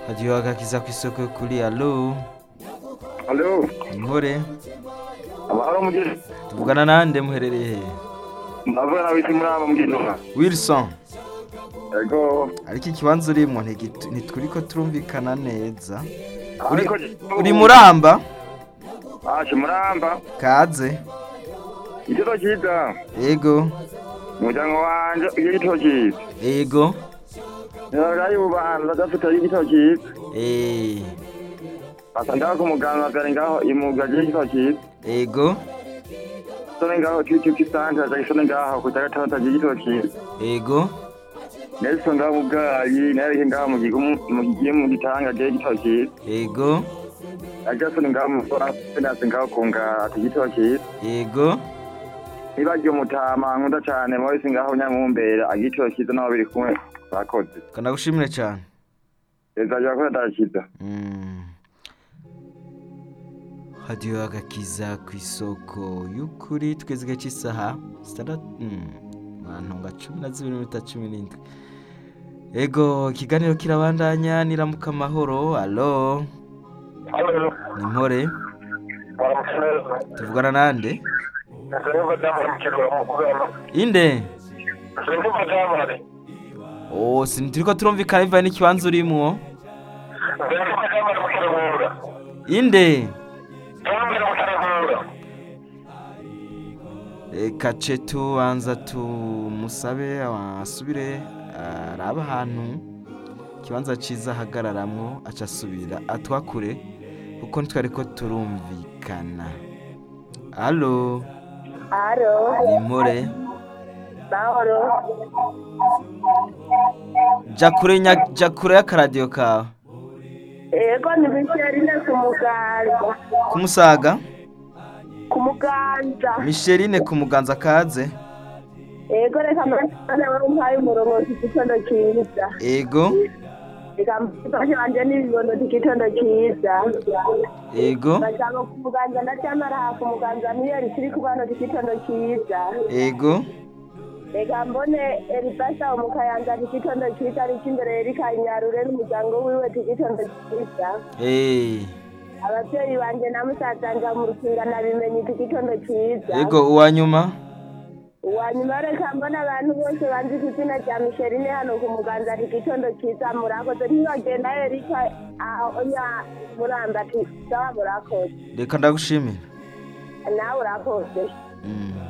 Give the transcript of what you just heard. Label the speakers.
Speaker 1: radiyo agakiza ku isoko kuri alo
Speaker 2: Alo,
Speaker 1: inkore
Speaker 2: amahoro mugezi.
Speaker 1: tuvugana nande muherereye he
Speaker 2: Ndavuga na witi muri aba mugezi.
Speaker 1: wilson
Speaker 2: Ego.
Speaker 1: ariko ikibanza urimwo ntigitu- ntitwuriko turumvikana neza uri,
Speaker 2: Ariko
Speaker 1: uri muramba
Speaker 2: Ashe muramba.
Speaker 1: kaze
Speaker 2: Igito cyiza.
Speaker 1: ego
Speaker 2: Umuryango wanje iyo gito cyiza.
Speaker 1: ego
Speaker 2: Narayi ubanza gafite igito cyiza.
Speaker 1: eh,
Speaker 2: Asa ngaho ku muganga gari ngaho imuga y'igito cyiza.
Speaker 1: ego
Speaker 2: Sone ngaho kitu kisanta za sone ngaho kutagatata y'igito cyiza.
Speaker 1: ego
Speaker 2: Nelson ngaho mugayi nari ngaho mu gigumu mu gigiye mu gitanga y'igito cyiza.
Speaker 1: ego
Speaker 2: Ajason ngaho mu fora finance ngaho kunga ati igito cyiza.
Speaker 1: ego
Speaker 2: Nibagiye umutama nkunda cyane Maurice ngaho nyankumbera agitiro cyiza n'abo biri kumwe bakoze.
Speaker 1: kanagushimire cyane
Speaker 2: Ezajya ko ndakiza.
Speaker 1: Mm. radiyo agakiza ku isoko y'ukuri tweze igihe cy'isaha sitandatu mantunga cumi na zibiri n'iminota cumi n'indwi ego ikiganiro kirabandanya niramuka amahoro alo
Speaker 2: Halo.
Speaker 1: ni mpore
Speaker 2: Waramukeneza.
Speaker 1: tuvugana nande
Speaker 2: Nzareba damu mukiro mukugana.
Speaker 1: inde
Speaker 2: Nzareba damu ari.
Speaker 1: oh sinturiko turumvikana bivaye n'ikibanza urimwo
Speaker 2: Nzareba damu ari mukiro mura.
Speaker 1: inde
Speaker 2: Damu ari mukiro mura.
Speaker 1: reka ce tubanza tumusabe asubire araba ahantu ikibanza cyiza ahagararamwo aca asubira atwakure kuko ntitwari ko turumvikana alo
Speaker 3: Alo,
Speaker 1: ni mpore
Speaker 3: mahoro.
Speaker 1: jya kure nya- jya kure y'akaradiyo kawe
Speaker 3: Ego ni Micheline ku muganza.
Speaker 1: ku musaga
Speaker 3: Ku muganza.
Speaker 1: misherine ku muganza kaze
Speaker 3: Ego reka mwana wawe umpaye umurongo igitondo cyiza.
Speaker 1: ego
Speaker 3: Reka mfashe wanje n'ibibondo igitondo cyiza.
Speaker 1: ego
Speaker 3: Bajyango ku muganza ndacyamara ku muganza miyeri kiri ku bano igitondo cyiza.
Speaker 1: ego
Speaker 3: Reka mbone Elibasa umukayanza igitondo cyiza ari imbere Erika Inyarure n'umuryango wiwe igitondo cyiza.
Speaker 1: eh
Speaker 3: ababyeyi banjye na musaza nja mu rukinga nabimenye iki gitondo cyiza
Speaker 1: ego uwa nyuma
Speaker 3: uwanyuma reka mbona abantu bose banzi ku izina rya misherine hano ku muganza iki gitondo cyiza murakoze ntibagenda erika onya muramba ati sawa murakoze
Speaker 1: reka ndagushimira
Speaker 3: nawe urakoze
Speaker 1: Mm.